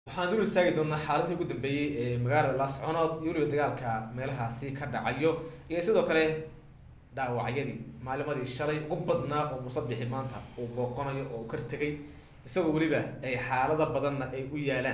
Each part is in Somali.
waxaan dul istaagi doonaa xaaladii ugu dambeeyey ee magaalada laasconood iyo weliba dagaalka meelahaasi ka dhacayo iyo sidoo kale dhaawacyadii maalimadii shalay ugu badnaa oo musabixi maanta uu booqanayo oo kar tegay isagoo weliba ay xaalado badanna ay u yaalaan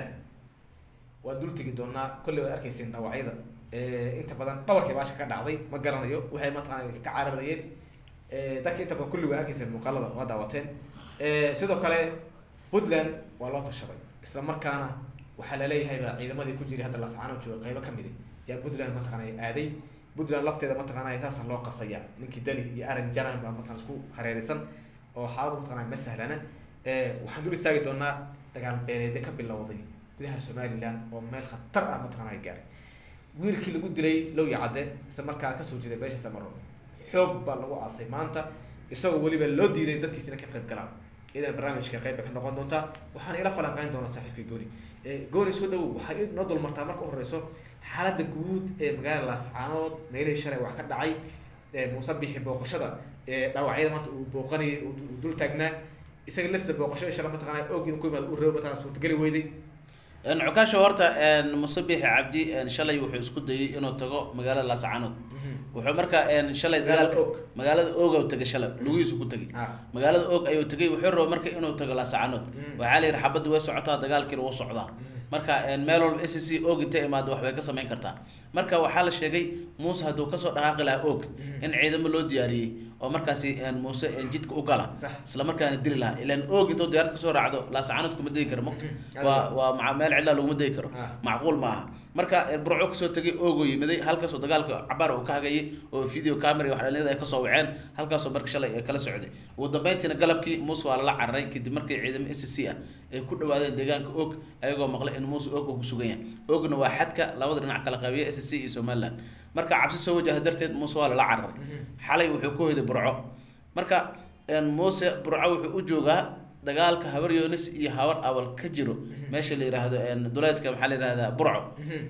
waan dul tegi doonaa kolley waad arkayseen dhaawacyada inta badan dhabarkii baasha ka dhacday ma garanayo waxay mataqaana ka cararayeen dadka inta badan kulli waa arkayseen muuqaalada waa daawateen sidoo kale puntland waa loo tashaday isla markaana waxaa laleeyahayba ciidamadii ku jiray hadda laascaano jooga qeybo kamid yaa puntland mataqana aaday puntland lafteeda mataqana saasa loo qasaya ninkii dani iyo aran jaran baa mataqana isku hareeraysan oo xaaladu mataqana ma sahlana waxaan dul istaagi doonaa dagaal beeleede ka bilowday gudaha somaliland oo meel khatar ah mataqana gaaray wiilkii lagu dilay lowya cadde isla markaana kasoo jeeday beesha samaro xoog baa lagu aasay maanta isagoo weliba loo diiday dadkiisina ka qayb galaan idan barnaamijka qeyb bay ka noqon doontaa waxaan ila falanqeyn doonaa saaxiibka gooni gooni soo dhawow waxay noo dulmartaa marka u horeyso xaaladda guud ee magaalada laascaanood meelihii shalay wax ka dhacay muuse bixi booqashada dhaawacyada maanta uu booqanayay uu dul taagnaa isaga lafsa booqashada shalay mataqana og inuu ku yimaado uu reebo mataqana suurtageli weyday cukaasha horta musabixi cabdi shalay wuxuu isku dayay inuu tago magaalada laascaanood wuxuu marka shalay dagaalka magaalada og u tagay shalay lugihiisu ku tagay magaalada og ayuu tagay wuxuu raba marka inuu tago laascaanood waxaa la yidhi xabadda way socotaa dagaalkiina wuu socdaa marka meel walba s c og intay imaado wax bay ka samayn kartaa marka waxaa la sheegay muuse hadduu kasoo dhaqaaqi lahaa og in ciidamo loo diyaariyey oo markaasi muuse jidka u gala isla markaana dili lahaa ilaan og intuu diyaarad kasoo raacdo laascaanood kuma degi karo mogta waa waa meel cidlaa laguma degi karo macquul ma aha marka burco kasoo tegay oogoo yimiday halkaasoo dagaalka cabaar uu ka hagayay oo video camera wax dhalinyada ay kasoo waceen halkaasoo marka shalay ay kala socday ugu dambeyntiina galabkii muuse waa lala cararay kadib markii ciidamo s c ah ay ku dhawaadeen deegaanka og ayagoo maqlay in muuse og uu ku sugan yahay ogna waa xadka labada dhinac kala qabiya s c iyo somaliland marka cabsi soo wajaha darteed muuse waa lala cararay xalay wuxuu ku hoyday burco marka muuse burco wuxuu u joogaa dagaalka habar yonis iyo habar awal ka jiro meesha la yiraahdo duleedka maxaa la yihahdaa burco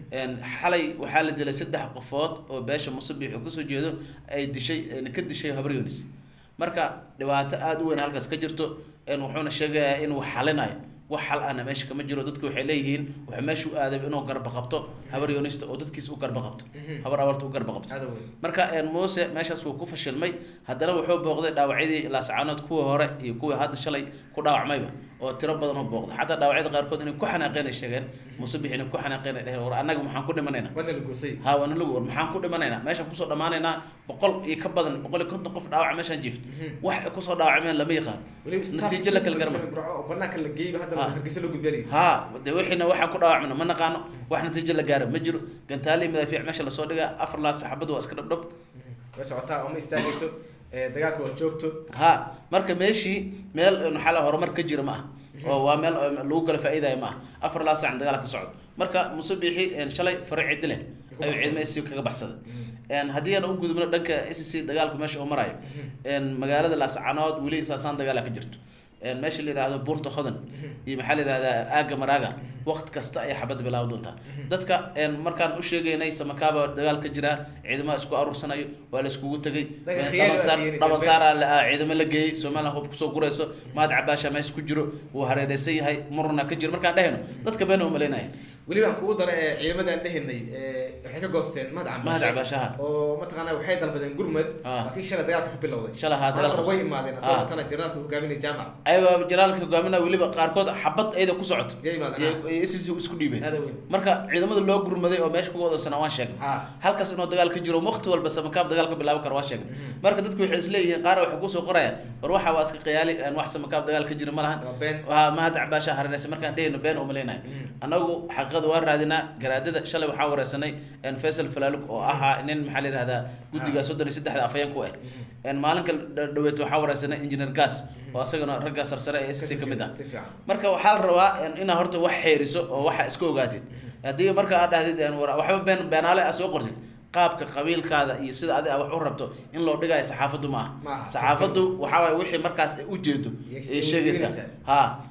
xalay waxaa la dilay saddex qofood oo beesha musabix oo kasoo jeedo ay dishay ka dishay habar yonis marka dhibaato aada u weyn halkaas ka jirto wuxuuna sheegayaa inuu xalinayo wax xal ahna meesha kama jiro dadku waxay leeyihiin wuxuu meesha u aaday inuu garba qabto habar yonista oo dadkiisa u garba qabto habar abarta u garba qabto marka muuse meeshaas wuu ku fashilmay haddana wuxuu booqday dhaawacyadii laascaanood kuwii hore iyo kuwii hadda shalay ku dhaawacmayba oo tiro badan oo booqday xataa dhaawacyada qaarkood inay ku xanaaqeen ay sheegeen muuse bix inay ku xanaaqeen ay dheheen war annaga maxaan ku dhimanaynaa ha waana lagu war maxaan ku dhimanaynaa meeshaan kusoo dhammaanaynaa boqol iyo ka badan boqol iyo konton qof dhaawaca meeshaan jiifto wax ay kusoo dhaawacmeen lama yaqaan natiijo la kala garma ha de wixiina waxaan ku dhaawacmana ma naqaano wax natiijo la gaara ma jiro gantaali madaafiic meesha lasoo dhigaa afar laad saxaabadu waa iska dhabdhab way socotaa oo ma istaagayso dagaalka waa joogto ha marka meeshii meel maxaa la horumar ka jira ma ah oo waa meel lagu kala faa'iidayo ma ah afar laad sacan dagaal ka socdo marka musabixi shalay fare cidi leh ayuu ciidama s kaga baxsaday haddii aan u gudubno dhanka s c dagaalku meesha uu marayo magaalada laascanood weli saasaan dagaala ka jirto meesha la yihahdo buurta hodan iyo maxaa la yihahdaa aaga maraaga waqti kasta ayay xabad bilaabi doontaa dadka markaan u sheegaynay samakaaba dagaal ka jiraa ciidamaha isku aruursanayo waa la iskugu tegay dhabansaara ciidamo la geeyey somaliland hub kusoo gurayso mahad cabaasha meesha ku jiro wuu hareereysan yahay murna ka jiro markaan dhehayno dadka beena umalaynaya weliba aan kugu dara ciidamadaan dhehaynay waxay ka goosteen mahad mahad cabaashaha oo mataqaana waxay dalbadeen gurmad laakiin shalay dagaalka ka bilowday shalay haa dagaalka way imaadeen asagoo tana janaalka hogaaminaya jaamac ayagoo janaalka hogaaminaya weliba qaarkood xabad ayada ku socoto ss isku dhiibeen marka ciidamada loo gurmaday oo meesha kuga wadansana waan sheegnay halkaas inuu dagaal ka jiro waqti walba samakaab dagaal ka bilaaban karo waan sheegnay marka dadku waxay isleeyihiin qaar waxay kusoo qorayaan war waxa waa iska qiyaali wax samakaab dagaal ka jira ma lahan mahad cabaasha hareereysa markaan dhehayno been umalaynayo anagu xaqiiqada waan raadinaa garaadada shalay waxaan wareysanay faysal falaalug oo ahaa nin maxaa la yihahdaa guddiga soddon iyo saddexda afayeen ku ah maalinka dhaweet waxaan wareysanay engineer gas oo asagana ragga sarsare ee sc ka mid ah marka waxaa la rabaa inaa horta wax xeeriso oo waxa iska ogaatid haddii marka aad dhahdid waxba been beenaale a soo qortid qaabka qabiilkaada iyo sida adi a wax u rabto in loo dhigayo saxaafaddu ma aha saxaafaddu waxaa waay wixii markaas ay ujeedo ay sheegaysaa ha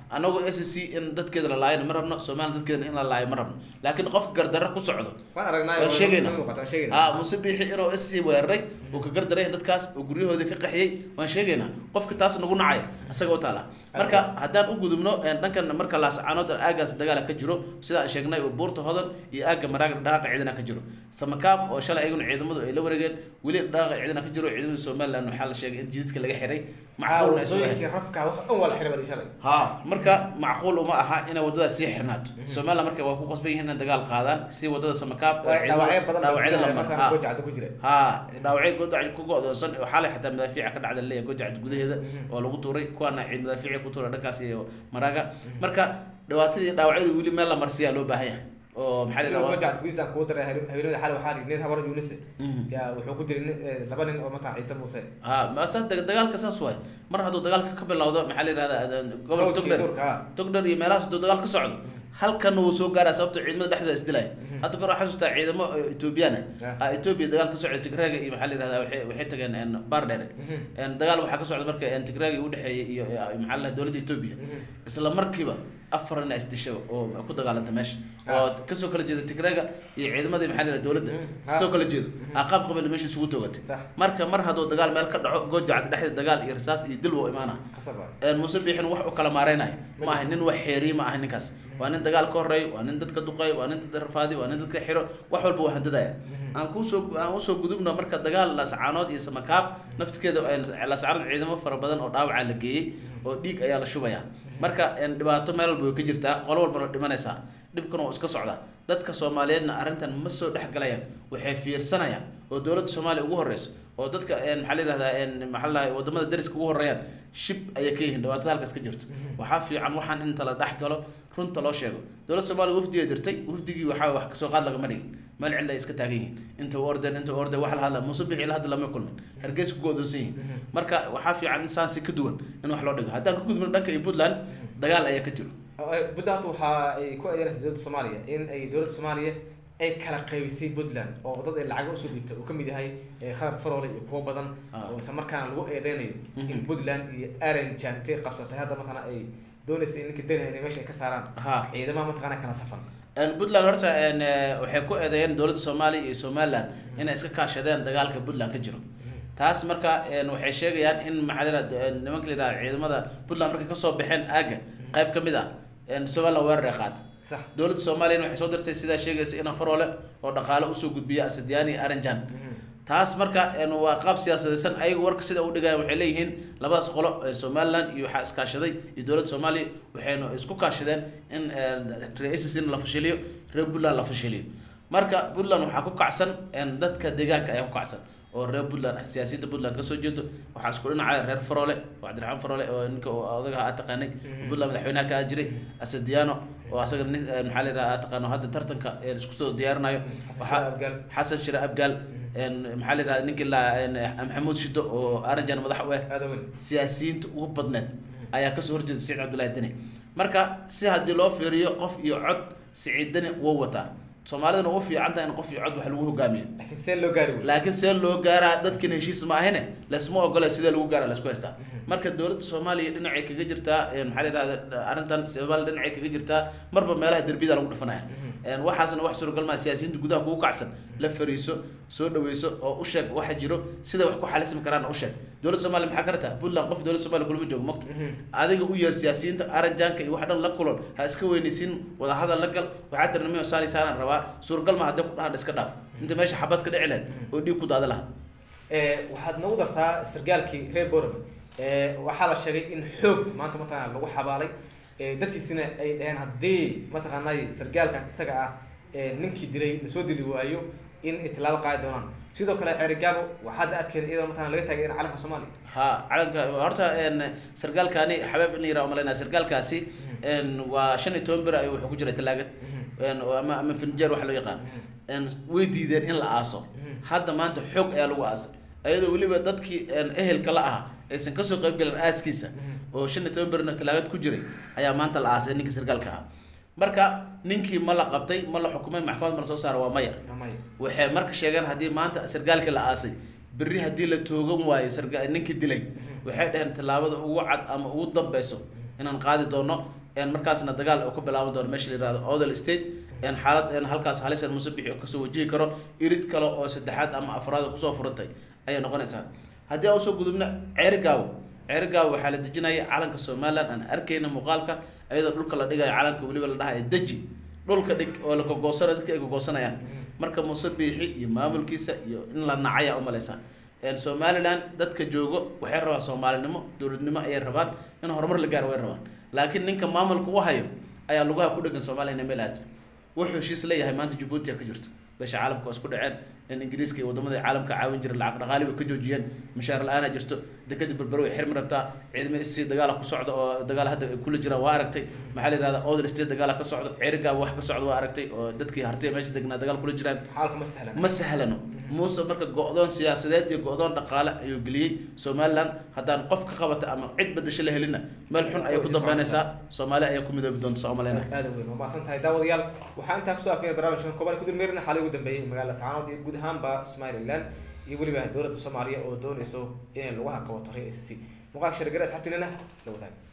anagu s c in dadkeeda la laayana ma rabno somalilan dadkeeda in la laayo ma rabno laakiin qofka gardarro ku socdo waan aragnaa waan sheegayna muuqata waan sheegayna ah muse biixi inuu s c weeraray uu ka gardaray dadkaas oo guryahoodii ka qaxiyey waan sheegaynaa qofka taas nagu nacaya asaga u taala marka haddaan u gudubno een, dhankan marka laascaanood aagaas dagaala ka jiro sida aan sheegnay oo buurta hodan iyo aagga maraaga dhaqaaqa ciidana ka jiro samakaab oo shalay ayaguna ciidamadu ay la wareegeen weli dhaqaaqa ciidana ka jiro ciidamada somaliland waxaa la sheegay in jididka laga xiray macquulna ay soo wadooyinkii rafka wax dhan waa la xiray badi shalay ha marka macquul uma aha inay wadadaas sii xirnaato somaliland marka waa ku qasban yihiin inay dagaal qaadaan si wadada samakaab oo dhaawacyo badan dhaawacyada la maro ha gojacda ku jira ha dhaawacyo godac ku go'doonsan oo xalay xataa madaafiica ka dhacda leeyahay gojacda gudaheeda oo lagu tuuray kuwaana ciid madaafiici ku tuuray dhankaas iyo maraaga marka dhibaatadii dhaawacyada weli meel la marsiyaa loo baahan yahay oo maxaa la yidhahdaa gojacda gudihiisa aan kugu daray haweenada xalay waxaa nin habar yuunise Mhm. yaa wuxuu ku diray nin- eh, laba nin oo mataa ciise muuse ha ma saas dag- dagaalka saas waay mar hadduu dagaalka ka bilowdo maxaa la yidhahdaa gobolka Hawdkii togdher Turka, ha. togdher iyo meelahaas hadduu dagaal ka socdo halkan wuu soo gaaraa sababto ciidamada dhexdooda isdilaya hadda kor waxaa xasuustaa ciidamo etoobiyana Ah. ah etoobiya dagaal ka socda tigraaga iyo maxaa la yidhahdaa waxay waxay tageen een, baar dheere een, dagaal waxaa ka socda marka een, tigraaga u dhexeeyay iyo iyo, maxaa la dhahaa dowladda etoobiya isla markiiba afar nin isdisha oo ku dagaalanta meesha oo kasoo kala jeeda tigraaga iyo ciidamadii maxaa la yidhahdaa dowladda Mhm. kasoo kala jeedo aqaab qabila meesha isugu toogatay Sax. marka mar hadduu dagaal meel ka dhaco goojacda dhexdeeda dagaal iyo rasaas iyo dil wuu imaana qasab waay een muuse biixin wax u kala maareynayo ma aha nin wax xeeriye ma aha ninkaas waa nin dagaal ka horeeyo waa nin dadka duqeeyo waa nin dadka rafaadi waa nin dadka xiro wax walba waa handadaya aan kusoo aan usoo gudubno marka dagaal lascaanood iyo samakaab naftikeeda lascaanood ciidamo fara badan oo dhaawaca la geeyey oo dhiig ayaa la shubaya marka een dhibaato meel walba way ka jirtaa qolo walbana way dhimanaysaa dhibkan oo iska socda dadka soomaaliyeedna arrintan ma soo dhex galayaan waxay fiirsanayaan oo dowladda soomaaliya ugu horeyso oo dadka een maxaa la yidhahdaa een maxaa la dhahay wadamada dariska ugu horeeyaan shib ayay ka yihiin dhibaatada halkaas ka jirto waxaa fiican waxaan inta la dhex galo runta loo sheego dowladda soomaaliya wafdiga dirtay wafdigii waxaa wax kasoo qaad lagama dhigin meel cilla ay iska taagan yihiin inta u ordeen inta u ordeen wax la hadla muuse bixi ila hadda lama kulmin hargeysa ku go'doonsan yihiin marka waxaa fiican in saansi ka duwan in wax loo dhigo haddaan ka gudbino dhanka iyo puntland dagaal ayaa ka jiro puntland waxa ay ku eedeynaysa dowladda soomaaliya in ay dowladda soomaaliya ay kala qaybisay puntland oo dad ay lacag usoo dhiibtay uu kamid yahay eh, khadar faroole iyo kuwo badan Ah. oo isla markaana lagu eedeynayo in Mhm. puntland iyo aranjan intay qabsatay hadda mataqaana ay doonaysa in ninka danahan meesha ay ka saaraan ha ciidamaha mataqaana kala safan Een, puntland horta een, eh, waxay ku eedeeyeen dowladda soomaaliya iyo somaliland inay iska kaashadeen dagaalka puntland ka jiro taas marka een, waxay sheegayaan in maxaa la yidhahda een, nimanka la yidhahda ciidamada puntland markay kasoo baxeen aagga qayb ka mid ah een, somaliland weerar ay qaatay sax dowladda soomaaliyana waxay soo dirtay sidaa sheegaysa ina faroole oo dhaqaale usoo gudbiya asadiyaani iyo aranjan taas marka een, waa qaab siyaasadaysan ayagu warka sida u dhigayaan waxay leeyihiin labadaas qolo ee somaliland iyo waxaa iskaashaday iyo dowladda soomaaliya waxayna isku kaashadeen in een, reer ICC la fashiliyo reer puntland la fashiliyo marka puntland waxaa ku kacsan een, dadka deegaanka ayaa ku kacsan oo reer puntland siyaasiyiinta puntland kasoo jeedo waxaa isku dhinacaya reer faroole oo cabdiraxmaan faroole oo ninka oo odaga aad taqaanay puntland madaxweynaha ka ahaan jiray asadiano oo asaga nin een, maxaa la yidhaha aad taqaano hadda tartanka een, isku soo diyaarinayo xasan waxaa- shah abgaal xasan shire abgaal een, maxaa la yidhahda ninkii la een, maxamuud shido oo aranjan madax u ah aada weyn siyaasiyiinta ugu badneed ayaa kasoo horjeeda siciid cabdullaahi deni marka si haddii loo fiiriyo qof iyo cod siciid deni wuu wataa soomaalidana ugu fiican tahay in qof iyo cod wax lagu hogaamiyo laakiin see loo gaari wey laakiin see loo gaaraa dadkiina heshiis ma ahine lasma ogola sidee lagu gaara lasku haystaa marka dowladda soomaaliya dhinacay kaga jirtaa een, maxaa la yidhahda arrintan soomaaliya dhinacay kaga jirtaa marba meelaha derbiyada lagu dhufanaya een, waxaasna wax suuragal maa siyaasiyiinta gudaha kugu kacsan la fariiso soo dhaweyso oo u sheeg waxa jiro sida wax ku xalismi karaan u sheeg dowladda soomaaliya maxaa ka rabtaa puntland qof dowladda soomaaliya kulama joogo mogta adiga u yeer siyaasiyiinta aranjaanka iyo wax dhan la kulan ha iska weynaysiin wadahadal la gal waxaa tiri nimi saani saanaan rabaa suuragal ma haddii ku dhahan iska dhaaf inta meesha xabad ka dhici lahayd oo dhiig ku daada lahaa Eh, waxaad nagu dartaa sargaalkii reer borome waxaa la sheegay in xoog maanta mataqaana lagu xabaalay Eh, dadkiisina ay dhaheen haddii mataqaanay sargaalkaas isaga ah eh, ninkii dilay lasoo dili waayo in ay tilaabo qaadi doonaan sidoo kale ceerigaabo waxaad arkeen iyadoo mataqana laga taagay in calanka soomaaliya ha calanka horta een sargaalkaani xabeeb in la yiraha umalaynaa sargaalkaasi een waa shan iyo toban beri ayuu wuxuu ku jiray talaagad een ama ama finjeer waxa loo yaqaan een way diideen in la aaso hadda maanta xoog ayaa lagu aasay ayadoo weliba dadkii een ehelka la ahaa aysan kasoo qayb galin aaskiisa oo shan iyo toban berina talaagad ku jiray ayaa maanta la aasay ninkii sargaalka ahaa marka ninkii ma la qabtay ma la xukumay maxkamad ma la soo saara waa maya Amay. waxay marka sheegeen haddii maanta sargaalkii la aasay berri haddii la toogan waayo sarga ninkii dilay waxay dhaheen tallaabada ugu cad ama ugu dambeyso inaan qaadi doono markaasna dagaal oo ka bilaaban doono meesha la yirahdo odel state xaalad halkaas halisan musabixi oo kasoo wajihi karo irid kale oo saddexaad ama afraad kusoo furantay ayay noqonaysaa haddii aan usoo gudubna ceerigaabo ceerigaabo waxaa la dejinaya calanka somaliland aan arkayna muuqaalka iyadoo dhulka la dhigayo calanka weliba la dhahayo deji dhulka dhig oo la gogoosana dadka ay gogoosanayaan marka musabixi iyo maamulkiisa iyo in la nacaya umaleysaa somaliland dadka joogo waxay rabaan soomaalinimo dowladnimo ayay rabaan in horumar la gaaro way rabaan laakiin ninka maamulka u hayo ayaa lugaha ku dhegan soomaliya meel aado wuxuu heshiis leeyahay maanta jabuuti ka jirto beesha caalamka waa isku dhaceen in ingiriiska iyo wadamada caalamka caawin jira lacag dhaqaali way ka joojiyeen mushaar la-aana jirto dekada berbero way xirmi rabtaa ciidamo isii dagaala ku socda oo dagaal hadda ay kula jiraan waa aragtay maxaa la yihahda odel state dagaala ka socda ceerigaaba wax ka socda waa aragtay oo dadkii hartay meesha degnaa dagaal kula jiraan xaalku ma sahlan ma sahlano muuse marka go-doon siyaasadeed iyo go-doon dhaqaale ayuu geliyey somaliland haddaan qof ka qabata ama cid badasho la helina meel xun ayay ku dambeynaysaa soomaaliya ayaa ku midoobi doonta soomalina aada weyn waa maasan tahay daawadayaal waxaa intaa kusoo afiyay barnaamijkan kooban kudulmeerina xaalay ugu dambeeyay magaalada sacaanood iyo guud ahaanba somaliland iyo weliba dowladda soomaaliya oo doonayso inay lagu haqabato re s c muuqaalka shargare asxabtinina la wadaaga